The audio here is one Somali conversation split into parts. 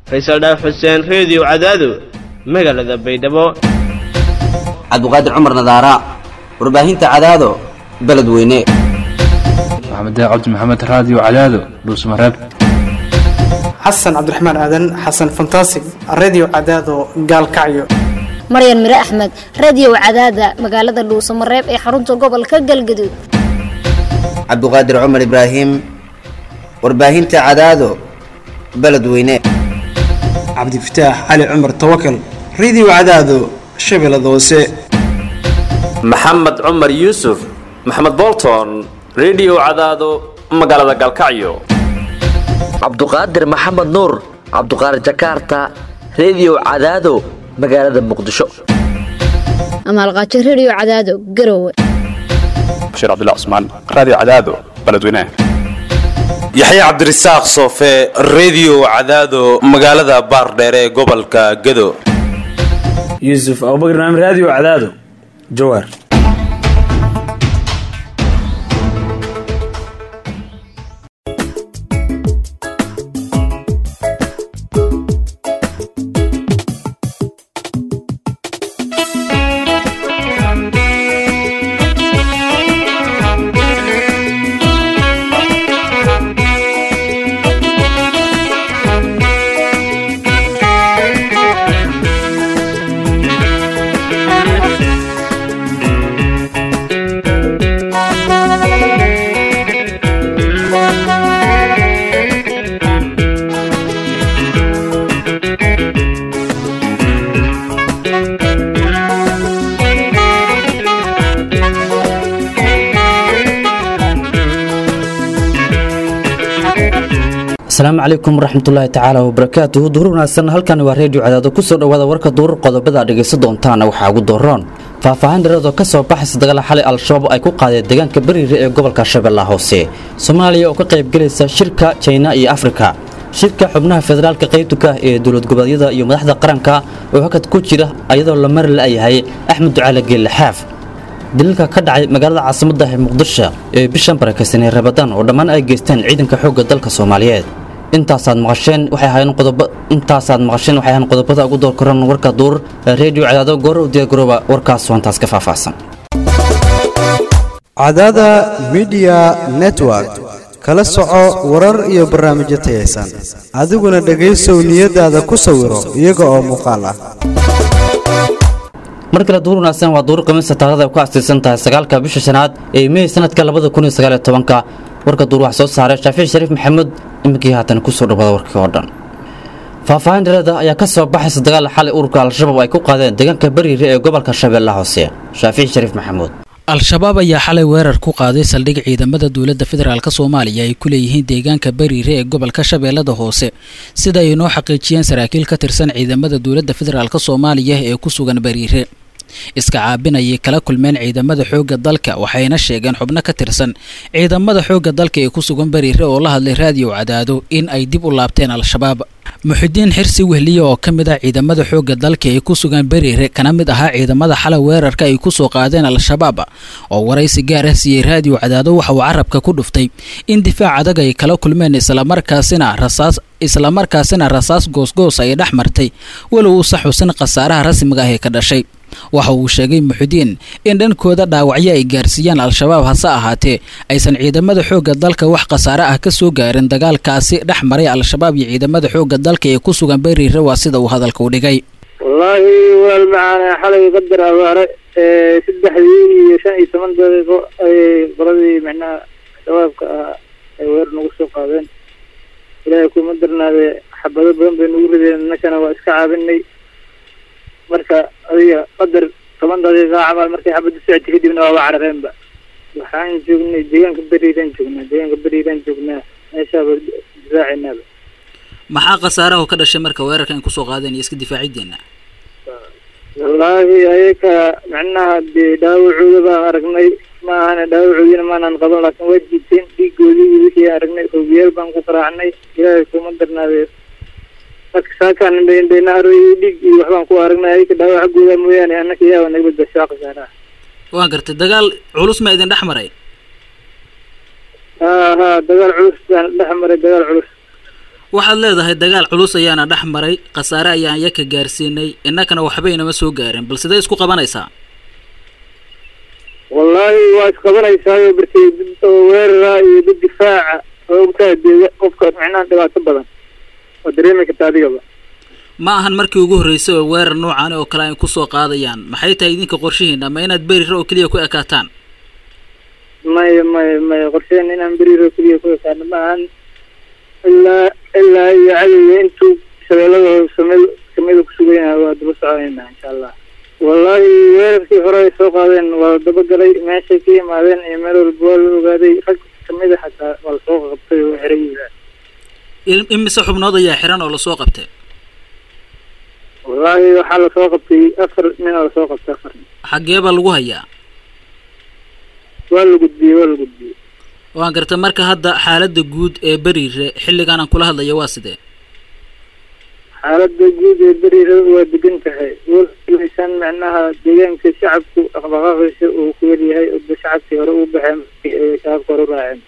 faysal dhaaf xuseen reediyo cadaado magaalada baydhabo cabduqaadir cumar nadaara warbaahinta cadaado beledweyne maxamed cabdi maxamed raadiyo cadaado dhuusmareeb xasan cabdiraxmaan aadan xasan fantasig redio cadaado gaalkacyo maryan mire axmed radio cadaada magaalada dhuusamareeb ee xarunta gobolka galgaduud cabduqaadir cumar ibraahim warbaahinta cadaado beledweyne cabdifataax cali cumar tawakal redio cadaado shabeellada hoose maxamed cumar yuusuf maxamed bolton redio cadaado magaalada galkacyo cabduqaadir maxamed nuur cabduqaadir jakarta redio cadaado magaalada muqdisho amaalqaajo radio cadaado garowe bashiir cabdilla cusmaan raadiyo cadaado beledweynaha yaxya cabdirasaaq soofe redio cadaado magaalada baardheere ee gobolka gado yuusuf abubakar naam raadiyo cadaado jawaar asalaamu calaykum waraxmatullaahi tacaala wabarakaatuhu duhur wanaagsan halkan waa reediyo cadaado kusoo dhowaada warka duurar qodobada dhegaysan doontaana waxaa ugu dooroon faahfaahin dhereedoo ka soo baxaysa dagaal xalay al-shabaab ay ku qaadeen deegaanka bariire ee gobolka shabeellaha hoose soomaaliya oo ka qaybgelaysa shirka jina iyo afrika shirka xubnaha federaalka qaybtuka ee dowlad goboleedyada iyo madaxda qaranka oo hakad ku jira ayadoo la mari la'yahay axmed ducaale geelle xaaf daliilka ka dhacay magaalada caasimadda ee muqdisho ee bishan barakaysanee rabadaan oo dhammaan ay geysteen ciidanka xoogga dalka soomaaliyeed intaasaad maqasheen waxay ahaayeen qodobo intaasaad maqasheen waxay ahaayeen qodobada ugu door koran warka duur reediyo cadaado goor u diyaargarooba warkaas wantaas ka faahfaahsan cadaada midiya network kala soco warar iyo barnaamijyo tayaysan adiguna dhegaysow niyadaada ku sawiro iyaga oo muuqaal ah mar kale duur wanaagsan waa duur qamiista taarikhda ay ku astiisan tahay sagaalka bisha shanaad ee mey sanadka labada kun iyo sagaal iyo tobanka warka duur wax soo saaray shaafici shariif maxamuud iminkii haatan kusoo dhawaada warkii oo dhan faahfaahin dhereeda ayaa ka soo baxaysa dagaal xalay ururka al-shabaab ay ku qaadeen deegaanka bariire ee gobolka shabeellaha hoose shaafici shariif maxamuud al-shabaab ayaa xalay weerar ku qaaday saldhig ciidamada dowladda federaalk soomaaliya ay ku leeyihiin deegaanka bariire ee gobolka shabeellada hoose sida ay noo xaqiijiyeen saraakiil ka tirsan ciidamada dowladda federaalk soomaaliya ee ku sugan bariire iska caabinayay kala kulmeen ciidamada xoogga dalka waxayna sheegeen xubno ka tirsan ciidamada xoogga dalka ee ku sugan bariire oo la hadlay raadiyo cadaado in ay dib u laabteen al-shabaab muxidiin xirsi wehliye oo ka mid ah ciidamada xoogga dalka ee ku sugan bariire kana mid ahaa ciidamada xalay weerarka ay ku soo qaadeen al-shabaab oo waraysi gaar ah siiyey raadiyo cadaado waxa uu carabka ku dhuftay in difaac adag ay kala kulmeen islamarkaasina rasaas islamarkaasina rasaas goosgoos ay dhex martay walow uusa xusin khasaaraha rasmiga ah ee ka dhashay waxa uu sheegay muxidiin in dhankooda dhaawacyo ay gaarsiiyaan al-shabaab hase ahaatee aysan ciidamada xoogga dalka wax khasaare ah ka soo gaarin dagaalkaasi dhex maray al-shabaab iyo ciidamada xoogga dalka ee ku sugan bariire waa sida uu hadalka u dhigay wallaahi walaal macaane xalay qadar abaare saddexdii iyo shan iyo toban daqiiqo ayay qoladii micnaha shabaabka ah ay weer nagu soo qaadeen ilaahay kuma darnaade xabado badan bay nagu rideen innakana waa iska caabinay marka adiga qadar toban daqiiqa camal markay xabadda socotay kadibna waaba carareenba waxaan joognay deegaanka beriiraan joognaa deegaanka beriiraan joognaa meeshaaba difaacenaaba maxaa khasaaraha oo ka dhashay marka weerarka in kusoo qaadeen iyo iska difaacideena wallaahi ayaka macnaha dee dhaawacooda baan aragnay ma ahana dhaawacoodiina maanaan qaban laakiin waa jiiteen dhiigoodii iyo wixii aragnay hoobiyaal baan ku qaraacnay ilaahay kuma darnaadee marka saakaan indhayna aroy dhiig iyo waxbaan ku aragnay ayaka dhaawac xaggooda mooyaane annaka yaaba naga badbashaa khasaaraha waan gartay dagaal culus ma idin dhex maray ha ha dagaal culus baan dhex maray dagaal culus waxaad leedahay dagaal culus ayaana dhex maray khasaare ayaan yaka gaarsiinay innakana waxba inama soo gaarin bal sidee isku qabanaysaa wallaahi waa isqabanaysaayo barkay dad oo weerara iyo dad difaaca oo ogtahay dee qofka micnaha dhibaato badan waa dareemi karta adigaba ma ahan markii ugu horreysay oo weerar noocan oo kale ay ku soo qaadayaan maxay tahay idinka qorshihiin ama inaad berira oo keliya ku ekaataan maya maya maya qorsheen inaan beriiro keliya ku ekaano ma ahan ilaa ilaa iyo cadowga intuu shabeellada hoose samid kamida kusugan yahay waa daba soconayna insha allah wallaahi weerarkii hore ay soo qaadeen waa la dabagalay meeshay ka yimaadeen iyo meel walba waa la ogaaday rag kamid a xataa waa lasoo qabtay oo xiran yihiin imise xubnood ayaa xiran oo lasoo qabtay wallaahi waxaa lasoo qabtay afar nin oo lasoo qabtay afar nin xaggee baa lagu hayaa waa la gudbiyey waa la gudbiyey waan gartay marka hadda xaaladda guud ee beriire xilligan aan kula hadlayo waa sidee xaaladda guud ee beriira waa degan tahay walmaysan micnaha deegaanka shacabku dhaqdhaqaaqiisa uu ku yaryahay oo shacabkii hore u baxeen ay shacabka hore u raaceen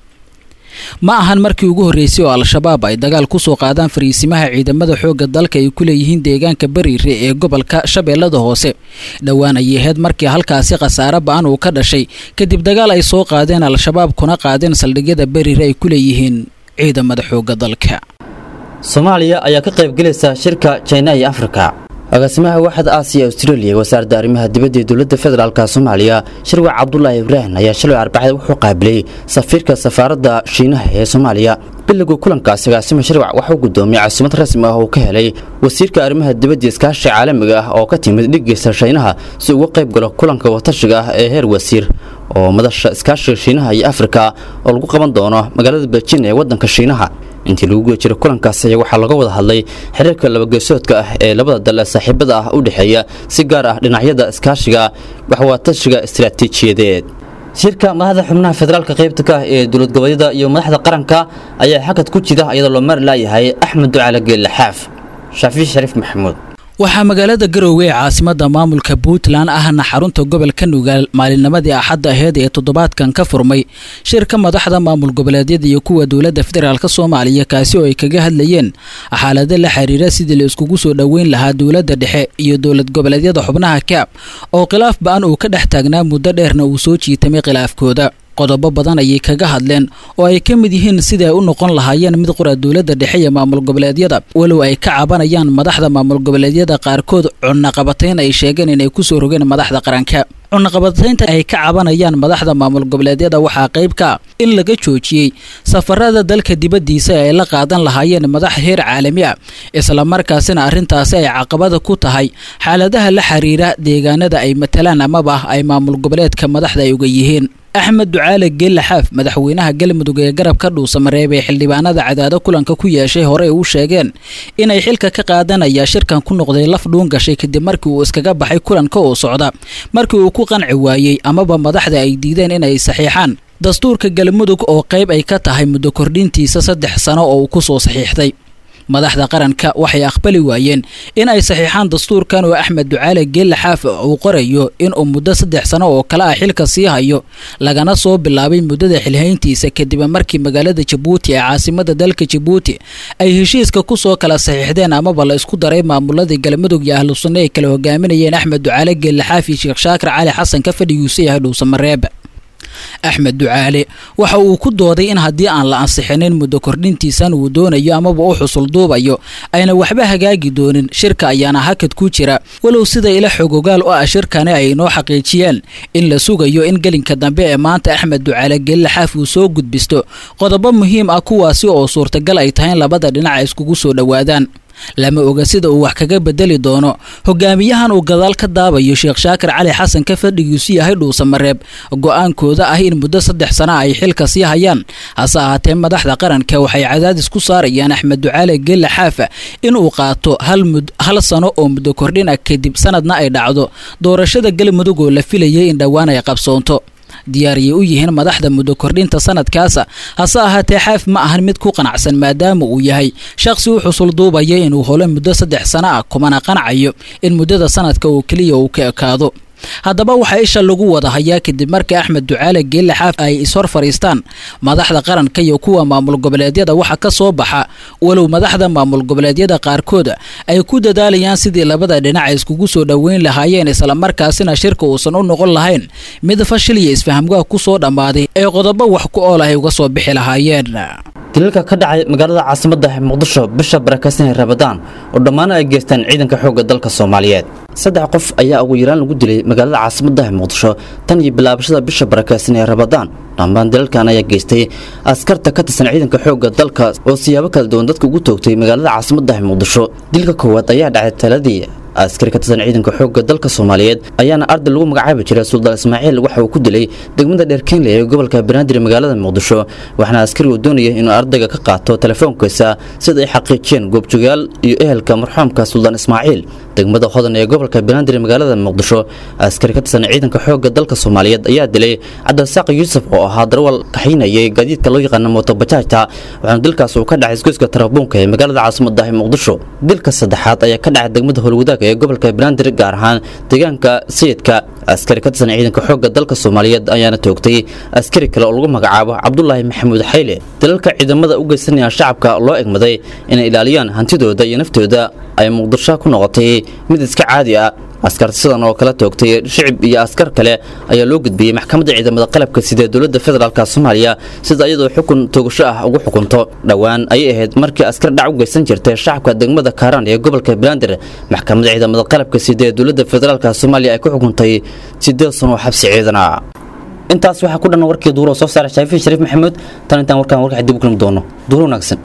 ma ahan markii ugu horreysay oo al-shabaab ay dagaal ku soo qaadaan fariisimaha ciidamada xoogga dalka ay ku leeyihiin deegaanka beriire ee gobolka shabeellada hoose dhowaan ayay ahayd markii halkaasi khasaare ba-an uu ka dhashay kadib dagaal ay soo qaadeen al-shabaab kuna qaadeen saldhigyada beriire ay ku leeyihiin ciidamada xoogga dalka soomaaliya ayaa ka qaybgelaysa shirka jina iyo afrika agaasimaha waaxda aasiya australia wasaaradda arrimaha dibadda ee dowladda federaalka soomaaliya shirwac cabdulaahi ibraahim ayaa shalay arbacada wuxuu qaabilay safiirka safaaradda shiinaha ee soomaaliya bilowga kulankaasi agaasima shirwac waxuu gudoomiyey caasimad rasmi ah uu ka helay wasiirka arrimaha dibadda iskaashiga caalamiga ah oo ka timid dhigeysa shiinaha si uga qayb galo kulanka watashiga ah ee heer wasiir oo madasha iskaashiga shiinaha iyo afrika oo lagu qaban doono magaalada beijin ee waddanka shiinaha intii lagu guda jiray kulankaas ayaa waxaa laga wada hadlay xiriirka labageesoodka ah ee labada dal ee saaxiibada ah u dhexeeya si gaar ah dhinacyada iskaashiga waxwaatashiga istaraatiijiyadeed shirka madaxda xubnaha federaalka qaybta ka ah ee dowlad goboleedyada iyo madaxda qaranka ayaa xakad ku jira iyadoo loo mari laayahay axmed ducaale geelle xaaf shaafici shariif maxamuud waxaa magaalada garoowe ee caasimadda maamulka puntland ahna xarunta gobolka nugaal maalinnimadii axadda aheyd ee toddobaadkan ka furmay shirka madaxda maamul goboleedyada iyo kuwa dowladda federaalk soomaaliya kaasi oo ay kaga hadlayeen xaalado la xiriira sidii la iskugu soo dhoweyn lahaa dowladda dhexe iyo dowlad goboleedyada xubnaha kaab oo khilaaf ba-an uu ka dhex taagnaa muddo dheerna uu soo jiitamay khilaafkooda qodobo badan ayay kaga hadleen oo ay ka mid yihiin sidii ay u noqon lahaayeen mid qura dowladda dhexe iyo maamul goboleedyada walow ay ka cabanayaan madaxda maamul goboleedyada qaarkood cunaqabatayn ay sheegeen inay kusoo rogeen madaxda qaranka cunaqabataynta ay ka cabanayaan madaxda maamul goboleedyada waxaa qayb ka in laga joojiyey safarada dalka dibaddiisa ee ay la qaadan lahaayeen madax heer caalami ah islamarkaasina arrintaasi ay caqabada ku tahay xaaladaha la xiriira deegaanada ay matalaan amaba ay maamul goboleedka madaxda ay uga yihiin axmed ducaale geelle xaaf madaxweynaha galmudug ee garabka dhuusamareeb ee xildhibaanada cadaado kulanka ku yeeshay horey u sheegeen inay xilka ka qaadanaya shirkan ku noqday laf dhuun gashay kadib markii uu iskaga baxay kulanka oo socda markii uu ku qanci waayey amaba madaxda ay diideen inay saxiixaan dastuurka galmudug oo qayb ay ka tahay muddo kordhintiisa saddex sano oo uu ku soo saxiixday madaxda qaranka waxay aqbali waayeen in ay saxiixaan dastuurkan oo axmed ducaale geelle xaaf uu qorayo inuu muddo saddex sano oo kale ah xilka sii hayo lagana soo bilaabay muddada xilhayntiisa kadib markii magaalada jabuuti ee caasimada dalka jabuuti ay heshiiska kusoo kala saxiixdeen amaba la isku daray maamuladii galmudug iyo ahlu sunne ay kala hogaaminayeen axmed ducaale geelle xaaf iyo sheekh shaakir cali xasan ka fadhiguusa yahay dhuusamareeb axmed ducaale waxa uu ku dooday in haddii aan la ansixinin muddo kordhintiisan uu doonayo amaba u xusul duubayo ayna waxba hagaagi doonin shirka ayaana hakad ku jira walow sida ila xogogaal u ah shirkani ay inoo xaqiijiyeen in la sugayo in gelinka dambe ee maanta axmed ducaale geelle xaaf uu soo gudbisto qodobo muhiim ah kuwaasi oo suurtagal ay tahay in labada dhinac ay iskugu soo dhowaadaan lama oga sida uu wax kaga bedeli doono hogaamiyahan uu gadaal ka daabayo sheekh shaakir cali xasan ka fadhigiisu yahay dhuusamareeb go-aankooda ah in muddo saddex sana ay xilka sii hayaan hase ahaatee madaxda qaranka waxay cadaadis ku saarayaan axmed ducaale geelle xaafa inuu qaato hal sano oo muddo kordhin ah kadib sanadna ay dhacdo doorashada galmudug oo la filayay in dhowaan ay qabsoonto diyaariyay u yihiin madaxda muddo kordhinta sanadkaasa hase ahaatee xaaf ma ahan mid ku qanacsan maadaama uu yahay shaqsi u xusul duubaya inuu holo muddo saddex sano ah kumana qanacayo in muddada sanadka oo keliya uu ka ekaado haddaba waxaa isha lagu wada hayaa kadib markii axmed ducaale geelle xaaf ay ishor fadhiistaan madaxda qaranka iyo kuwa maamul goboleedyada waxa ka soo baxa walow madaxda maamul goboleedyada qaarkood ay ku dadaalayaan sidii labada dhinac ay iskugu soo dhoweyn lahaayeen islamarkaasina shirka uusan u noqon lahayn mid fashil iyo isfahamgaha ku soo dhammaaday ee qodobo wax ku ool ay uga soo bixi lahaayeen dilalka ka dhacay magaalada caasimadda muqdisho bisha barakeysan ee rabadaan oo dhammaan ay geystaan ciidanka xoogga dalka soomaaliyeed saddex qof ayaa ugu yaraan lagu dilay magaalada caasimadda muqdisho tan iyo bilaabashada bisha barakeysan ee rabadaan dhammaan dilalkan ayaa geystay askarta ka tirsan ciidanka xoogga dalka oo siyaabo kala duwan dadka ugu toogtay magaalada caasimadda muqdisho dilka koowaad ayaa dhacay taladii askari ka tirsan ciidanka xoogga dalka soomaaliyeed ayaana arday lagu magacaabi jiray suldaan ismaaciil waxa uu ku dilay degmada dheerkeenle ee gobolka banaadir magaalada muqdisho waxaana askarigu doonaya inuu ardayga ka qaato telefoonkiisa sida ay xaqiijiyeen goobjoogayaal iyo ehelka marxuumka suldaan ismaaciil degmada hodan ee gobolka banaadir magaalada muqdisho askari ka tirsan ciidanka xoogga dalka soomaaliyeed ayaa dilay cabdirasaaq yuusuf oo ahaa darwal kaxaynayay gaadiidka loo yaqaano mootobajaajta waxaana dilkaas uu ka dhacay isgoyska tarabuunka ee magaalada caasimadda muqdisho dilka saddexaad ayaa ka dhacay degmada howlwadaag ee gobolka banaadir gaar ahaan deegaanka sayidka askari ka tirsan ciidanka xoogga dalka soomaaliyeed ayaana toogtay askari kale oo lagu magacaabo cabdulaahi maxamuud xayle dalalka ciidamada u geysanaya shacabka loo egmaday inay ilaaliyaan hantidooda iyo naftooda ay muqdisho ku noqotay mid iska caadi ah askar sidan oo kala toogtay shicib iyo askar kale ayaa loo gudbiyey maxkamadda ciidamada qalabka sida dowladda federaalk soomaaliya sida iyadoo xukun toogasho ah ugu xukunto dhowaan ayay ahayd markii askar dhac u geysan jirtay shacabka degmada kaaraan ee gobolka banaadir maxkamadda ciidamada qalabka sida ee dowladda federaalk soomaaliya ay ku xukuntay sideed sano oo xabsi ciidana intaas waxaa ku dhan warkii duuro soo saaray shaafiin shariif maxamuud tan intaan warkaan warka dib u kulmi doono duuro wanaagsan